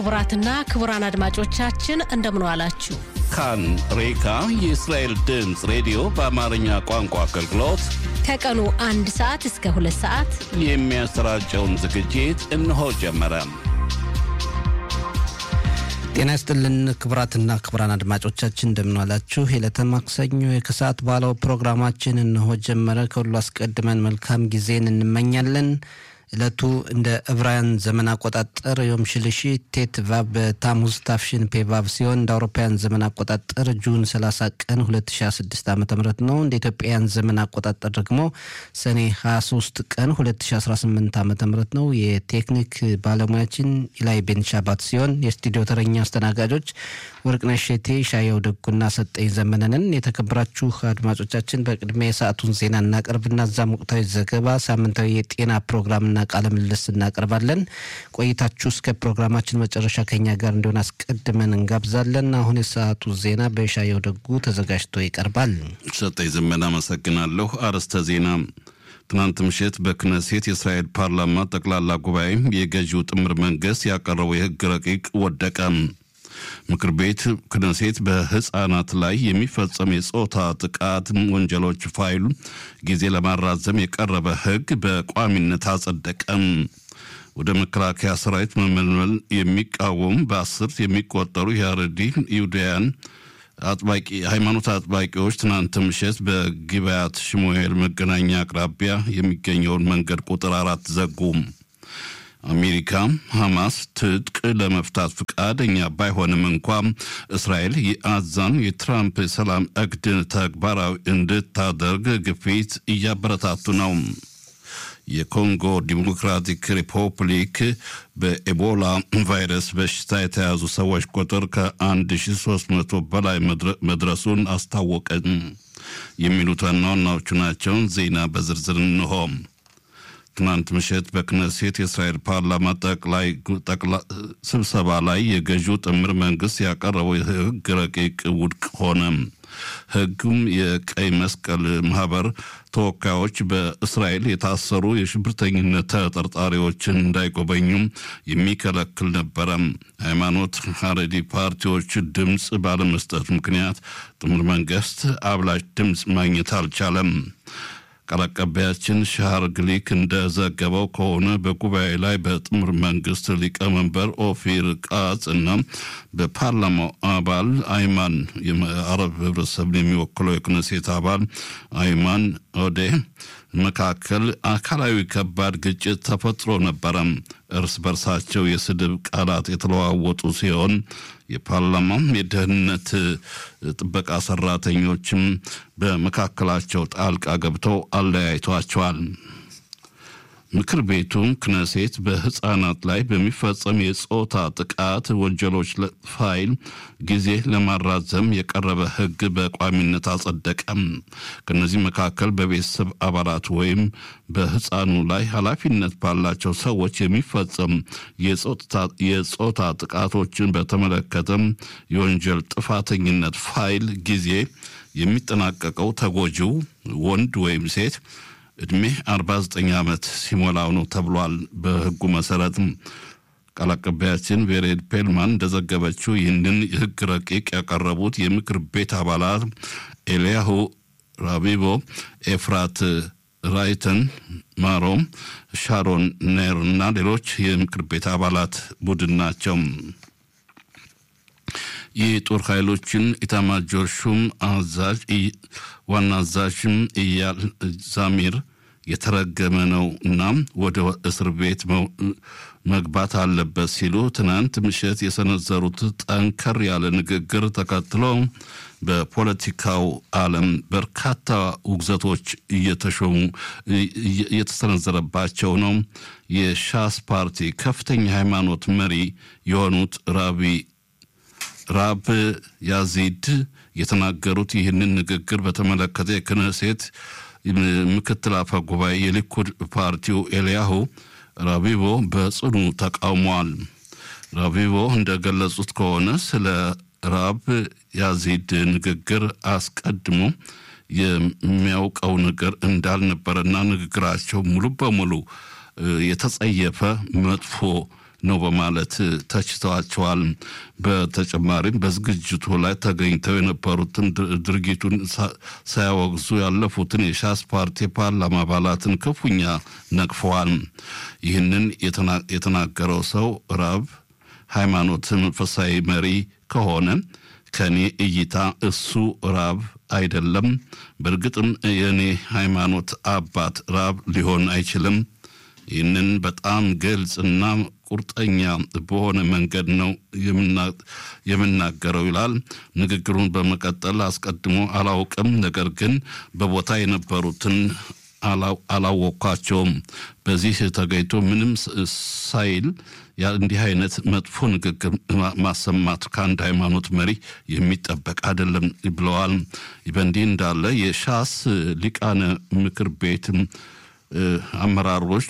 ክቡራትና ክቡራን አድማጮቻችን እንደምን ዋላችሁ። ካን ሬካ የእስራኤል ድምፅ ሬዲዮ በአማርኛ ቋንቋ አገልግሎት ከቀኑ አንድ ሰዓት እስከ ሁለት ሰዓት የሚያሰራጨውን ዝግጅት እነሆ ጀመረ። ጤና ይስጥልን ክቡራትና ክቡራን አድማጮቻችን እንደምንዋላችሁ። የዕለተ ማክሰኞ የከሰዓት ባለው ፕሮግራማችን እነሆ ጀመረ። ከሁሉ አስቀድመን መልካም ጊዜን እንመኛለን። ዕለቱ እንደ ዕብራውያን ዘመን አቆጣጠር ዮም ሽልሺ ቴት ቫብ በታሙዝ ታፍሽን ፔቫብ ሲሆን እንደ አውሮፓውያን ዘመን አቆጣጠር ጁን 30 ቀን 2016 ዓ ም ነው። እንደ ኢትዮጵያውያን ዘመን አቆጣጠር ደግሞ ሰኔ 23 ቀን 2018 ዓ ም ነው። የቴክኒክ ባለሙያችን ኢላይ ቤንሻባት ሲሆን የስቱዲዮ ተረኛ አስተናጋጆች ወርቅነሽ ሼቴ፣ ሻየው ደጉና ሰጠኝ ዘመነንን። የተከበራችሁ አድማጮቻችን በቅድሚያ የሰዓቱን ዜና እናቀርብና እዛም ወቅታዊ ዘገባ፣ ሳምንታዊ የጤና ፕሮግራምና ቃለ ምልልስ እናቀርባለን። ቆይታችሁ እስከ ፕሮግራማችን መጨረሻ ከኛ ጋር እንዲሆን አስቀድመን እንጋብዛለን። አሁን የሰዓቱ ዜና በሻየው ደጉ ተዘጋጅቶ ይቀርባል። ሰጠኝ ዘመን አመሰግናለሁ። አርዕስተ ዜና ትናንት ምሽት በክነሴት የእስራኤል ፓርላማ ጠቅላላ ጉባኤ የገዢው ጥምር መንግስት ያቀረበው የህግ ረቂቅ ወደቀ። ምክር ቤት ክነሴት በህፃናት ላይ የሚፈጸም የጾታ ጥቃት ወንጀሎች ፋይሉ ጊዜ ለማራዘም የቀረበ ህግ በቋሚነት አጸደቀም። ወደ መከላከያ ሰራዊት መመልመል የሚቃወሙ በአስርት የሚቆጠሩ የአረዲ ይሁዳውያን አጥባቂ ሃይማኖት አጥባቂዎች ትናንት ምሽት በጊብዓት ሽሙኤል መገናኛ አቅራቢያ የሚገኘውን መንገድ ቁጥር አራት ዘጉም። አሜሪካ ሐማስ ትጥቅ ለመፍታት ፈቃደኛ ባይሆንም እንኳ እስራኤል የአዛን የትራምፕ ሰላም እቅድ ተግባራዊ እንድታደርግ ግፊት እያበረታቱ ነው። የኮንጎ ዲሞክራቲክ ሪፐብሊክ በኤቦላ ቫይረስ በሽታ የተያዙ ሰዎች ቁጥር ከ1300 በላይ መድረሱን አስታወቀ። የሚሉት ዋና ዋናዎቹ ናቸው። ዜና በዝርዝር እንሆ። ትናንት ምሽት በክነሴት የእስራኤል ፓርላማ ጠቅላይ ስብሰባ ላይ የገዢው ጥምር መንግስት ያቀረበው የህግ ረቂቅ ውድቅ ሆነ። ህጉም የቀይ መስቀል ማህበር ተወካዮች በእስራኤል የታሰሩ የሽብርተኝነት ተጠርጣሪዎችን እንዳይጎበኙም የሚከለክል ነበረ። ሃይማኖት ሀረዲ ፓርቲዎች ድምፅ ባለመስጠት ምክንያት ጥምር መንግስት አብላጭ ድምፅ ማግኘት አልቻለም። ቃል አቀባያችን ሻሃር ግሊክ እንደዘገበው ከሆነ በጉባኤ ላይ በጥምር መንግስት ሊቀመንበር ኦፊር ቃጽ እና በፓርላማው አባል አይማን የአረብ ህብረተሰብን የሚወክለው የክነሴት አባል አይማን ኦዴ መካከል አካላዊ ከባድ ግጭት ተፈጥሮ ነበረ። እርስ በርሳቸው የስድብ ቃላት የተለዋወጡ ሲሆን የፓርላማ የደህንነት ጥበቃ ሰራተኞችም በመካከላቸው ጣልቃ ገብተው አለያይቷቸዋል። ምክር ቤቱ ክነሴት በህፃናት ላይ በሚፈጸም የጾታ ጥቃት ወንጀሎች ፋይል ጊዜ ለማራዘም የቀረበ ህግ በቋሚነት አጸደቀም። ከነዚህ መካከል በቤተሰብ አባላት ወይም በህፃኑ ላይ ኃላፊነት ባላቸው ሰዎች የሚፈጸም የጾታ ጥቃቶችን በተመለከተም የወንጀል ጥፋተኝነት ፋይል ጊዜ የሚጠናቀቀው ተጎጂው ወንድ ወይም ሴት ዕድሜ 49 ዓመት ሲሞላው ነው ተብሏል። በህጉ መሰረት ቃል አቀባያችን ቬሬድ ፔልማን እንደዘገበችው ይህንን የህግ ረቂቅ ያቀረቡት የምክር ቤት አባላት ኤልያሁ ራቢቦ፣ ኤፍራት ራይተን ማሮ፣ ሻሮን ኔር እና ሌሎች የምክር ቤት አባላት ቡድን ናቸው። የጦር ኃይሎችን ኢታማጆር ሹም አዛዥ ዋና አዛዥም እያል ዛሚር የተረገመ ነው እና ወደ እስር ቤት መግባት አለበት ሲሉ ትናንት ምሽት የሰነዘሩት ጠንከር ያለ ንግግር ተከትሎ በፖለቲካው ዓለም በርካታ ውግዘቶች እየተሾሙ እየተሰነዘረባቸው ነው። የሻስ ፓርቲ ከፍተኛ ሃይማኖት መሪ የሆኑት ራቢ ራብ ያዚድ የተናገሩት ይህንን ንግግር በተመለከተ የክነሴት ምክትል አፈ ጉባኤ የሊኩድ ፓርቲው ኤልያሁ ራቢቦ በጽኑ ተቃውሟል። ራቢቦ እንደገለጹት ከሆነ ስለ ራብ ያዚድ ንግግር አስቀድሞ የሚያውቀው ነገር እንዳልነበረና ንግግራቸው ሙሉ በሙሉ የተጸየፈ መጥፎ ነው በማለት ተችተዋቸዋል። በተጨማሪም በዝግጅቱ ላይ ተገኝተው የነበሩትን ድርጊቱን ሳያወግዙ ያለፉትን የሻስ ፓርቲ ፓርላማ አባላትን ክፉኛ ነቅፈዋል። ይህንን የተናገረው ሰው ራብ ሃይማኖት መንፈሳዊ መሪ ከሆነ ከእኔ እይታ እሱ ራብ አይደለም። በእርግጥም የእኔ ሃይማኖት አባት ራብ ሊሆን አይችልም። ይህንን በጣም ግልጽና ቁርጠኛ በሆነ መንገድ ነው የምናገረው ይላል። ንግግሩን በመቀጠል አስቀድሞ አላውቅም፣ ነገር ግን በቦታ የነበሩትን አላወቅኳቸውም። በዚህ ተገኝቶ ምንም ሳይል እንዲህ አይነት መጥፎ ንግግር ማሰማት ከአንድ ሃይማኖት መሪ የሚጠበቅ አይደለም ብለዋል። በእንዲህ እንዳለ የሻስ ሊቃነ ምክር ቤት አመራሮች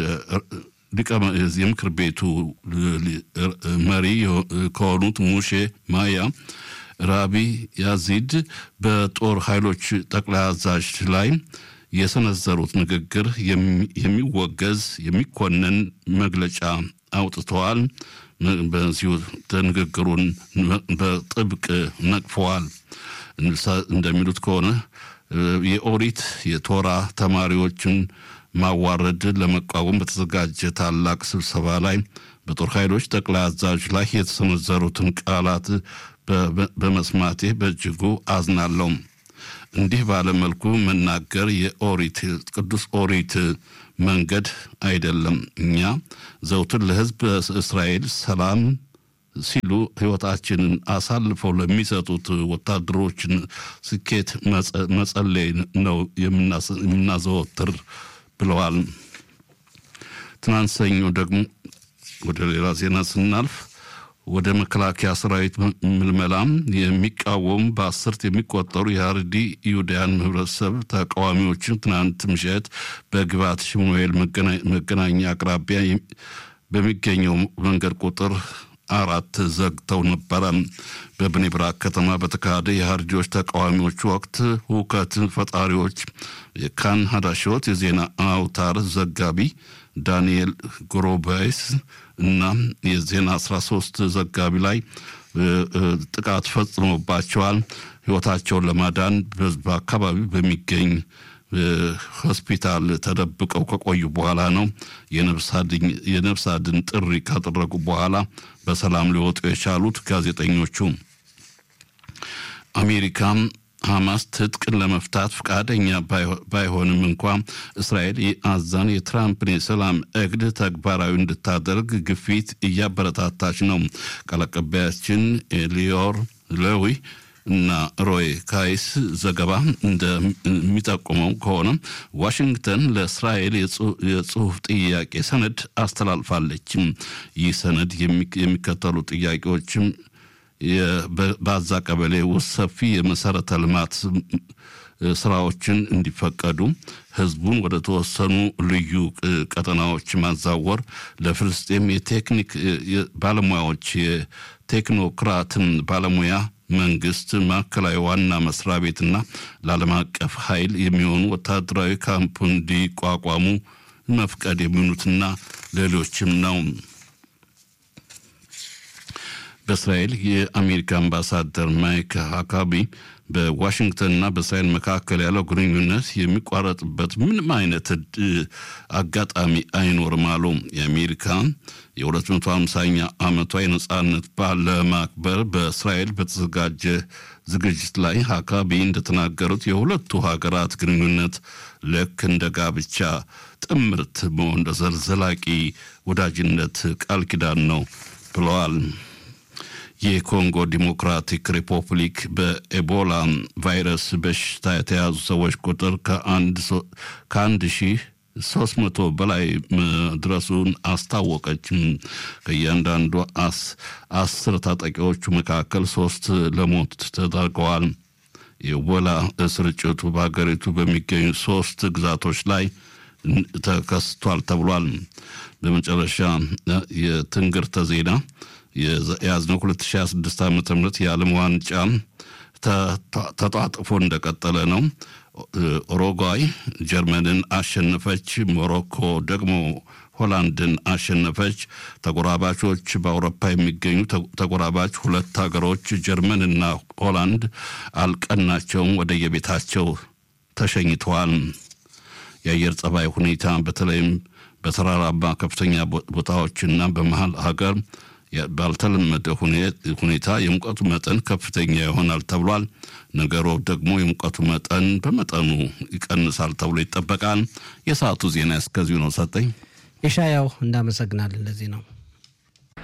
የምክር ቤቱ መሪ ከሆኑት ሙሼ ማያ ራቢ ያዚድ በጦር ኃይሎች ጠቅላይ አዛዥ ላይ የሰነዘሩት ንግግር የሚወገዝ የሚኮነን መግለጫ አውጥተዋል። በዚሁ ንግግሩን በጥብቅ ነቅፈዋል። እንደሚሉት ከሆነ የኦሪት የቶራ ተማሪዎችን ማዋረድ ለመቃወም በተዘጋጀ ታላቅ ስብሰባ ላይ በጦር ኃይሎች ጠቅላይ አዛዥ ላይ የተሰነዘሩትን ቃላት በመስማቴ በእጅጉ አዝናለሁ። እንዲህ ባለመልኩ መናገር የኦሪት ቅዱስ ኦሪት መንገድ አይደለም። እኛ ዘውትር ለሕዝብ እስራኤል ሰላም ሲሉ ሕይወታችንን አሳልፈው ለሚሰጡት ወታደሮችን ስኬት መጸለይ ነው የምናዘወትር ብለዋል። ትናንት ሰኞ ደግሞ ወደ ሌላ ዜና ስናልፍ ወደ መከላከያ ሰራዊት ምልመላም የሚቃወሙ በአስርት የሚቆጠሩ የሀረሪ ይሁዳያን ህብረተሰብ ተቃዋሚዎችን ትናንት ምሽት በግባት ሽሙኤል መገናኛ አቅራቢያ በሚገኘው መንገድ ቁጥር አራት ዘግተው ነበረ። በብኔ ብራክ ከተማ በተካሄደ የሀርዲዎች ተቃዋሚዎች ወቅት ሁከት ፈጣሪዎች የካን ሀዳሾት የዜና አውታር ዘጋቢ ዳንኤል ጎሮባይስ እና የዜና 13 ዘጋቢ ላይ ጥቃት ፈጽሞባቸዋል። ህይወታቸውን ለማዳን በአካባቢ በሚገኝ ሆስፒታል ተደብቀው ከቆዩ በኋላ ነው የነፍስ አድን ጥሪ ካደረጉ በኋላ በሰላም ሊወጡ የቻሉት ጋዜጠኞቹ። አሜሪካም ሐማስ ትጥቅን ለመፍታት ፈቃደኛ ባይሆንም እንኳ እስራኤል የአዛን የትራምፕን የሰላም እቅድ ተግባራዊ እንድታደርግ ግፊት እያበረታታች ነው። ቃል አቀባያችን ኤሊዮር ሌዊ እና ሮይ ካይስ ዘገባ እንደሚጠቁመው ከሆነ ዋሽንግተን ለእስራኤል የጽሁፍ ጥያቄ ሰነድ አስተላልፋለች። ይህ ሰነድ የሚከተሉ ጥያቄዎችም በአዛ ቀበሌ ውስጥ ሰፊ የመሰረተ ልማት ስራዎችን እንዲፈቀዱ፣ ህዝቡን ወደ ተወሰኑ ልዩ ቀጠናዎች ማዛወር፣ ለፍልስጤም የቴክኒክ ባለሙያዎች የቴክኖክራትን ባለሙያ መንግስት ማዕከላዊ ዋና መስሪያ ቤትና ለዓለም አቀፍ ኃይል የሚሆኑ ወታደራዊ ካምፕ እንዲቋቋሙ መፍቀድ የሚሆኑትና ሌሎችም ነው። በእስራኤል የአሜሪካ አምባሳደር ማይክ ሀካቢ በዋሽንግተንና በእስራኤል መካከል ያለው ግንኙነት የሚቋረጥበት ምንም አይነት አጋጣሚ አይኖርም አሉ። የአሜሪካ የ250ኛ ዓመቷ የነጻነት በዓል ለማክበር በእስራኤል በተዘጋጀ ዝግጅት ላይ ሀካቢ እንደተናገሩት የሁለቱ ሀገራት ግንኙነት ልክ እንደ ጋብቻ ጥምርት መሆን ዘላቂ ወዳጅነት ቃል ኪዳን ነው ብለዋል። የኮንጎ ዲሞክራቲክ ሪፐብሊክ በኤቦላ ቫይረስ በሽታ የተያዙ ሰዎች ቁጥር ከአንድ ሺህ ሶስት መቶ በላይ መድረሱን አስታወቀች። ከእያንዳንዱ አስር ታጣቂዎቹ መካከል ሶስት ለሞት ተዳርገዋል። የኤቦላ ስርጭቱ በሀገሪቱ በሚገኙ ሶስት ግዛቶች ላይ ተከስቷል ተብሏል። በመጨረሻ የትንግርተ ዜና የያዝነው 2026 ዓ ም የዓለም ዋንጫ ተጣጥፎ እንደቀጠለ ነው። ኡሩጓይ ጀርመንን አሸነፈች። ሞሮኮ ደግሞ ሆላንድን አሸነፈች። ተጎራባቾች በአውሮፓ የሚገኙ ተጎራባች ሁለት ሀገሮች ጀርመንና ሆላንድ አልቀናቸውም፣ ወደየቤታቸው ተሸኝተዋል። የአየር ጸባይ ሁኔታ በተለይም በተራራማ ከፍተኛ ቦታዎችና በመሀል ሀገር ባልተለመደ ሁኔታ የሙቀቱ መጠን ከፍተኛ ይሆናል ተብሏል። ነገሩ ደግሞ የሙቀቱ መጠን በመጠኑ ይቀንሳል ተብሎ ይጠበቃል። የሰዓቱ ዜና እስከዚሁ ነው። ሰጠኝ የሻያው እንዳመሰግናለን። ለዚህ ነው